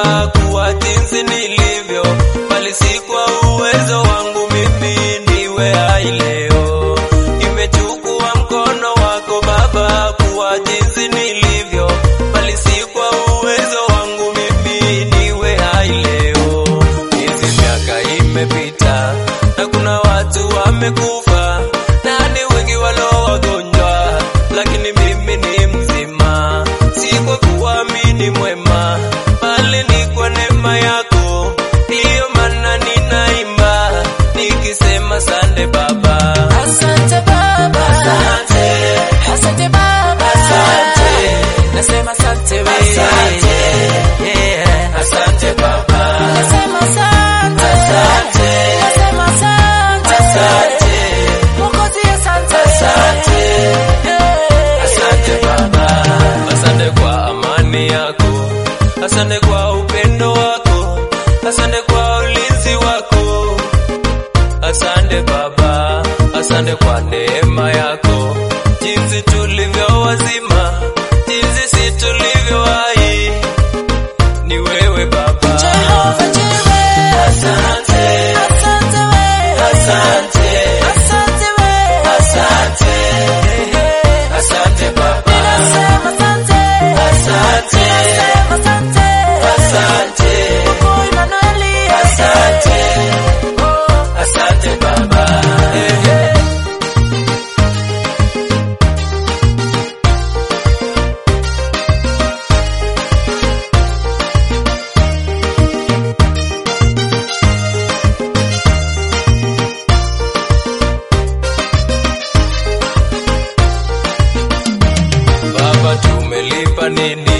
baba kuwa jinsi nilivyo, bali si kwa uwezo wangu mimi niwe hai leo. Imechukua mkono wako baba kuwa jinsi nilivyo, bali si kwa uwezo wangu mimi niwe hai leo. Miezi miaka imepita na kuna watu wamekufa na ni wengi walio wagonjwa, lakini mimi ni mzima, si kwa kuamini mwema, bali ni kwa neema yako. Ndiyo maana ninaimba nikisema sande Baba, Asante Baba, asante, asante Baba, Asante. nasema asante wewe, Asante. yeah. asante Baba, Nasema asante, Asante. nasema asante, asante, Mwokozi asante, Asante. Yeah. asante Baba, asante kwa amani yako, asante kwa upendo wako, asante kwa ulinzi wako. Asante Baba, asante kwa neema yako, jinsi tulivyo wazima, jinsi si tulivyo hai, ni wewe Baba. Jehova Jireh, Asante, asante wewe, asante, asante wewe, asante, asante Baba. Nasema asante, Asante, nasema asante, asante, Mungu Emanueli, asante, Oh. asante Baba. Baba, tumelipa nini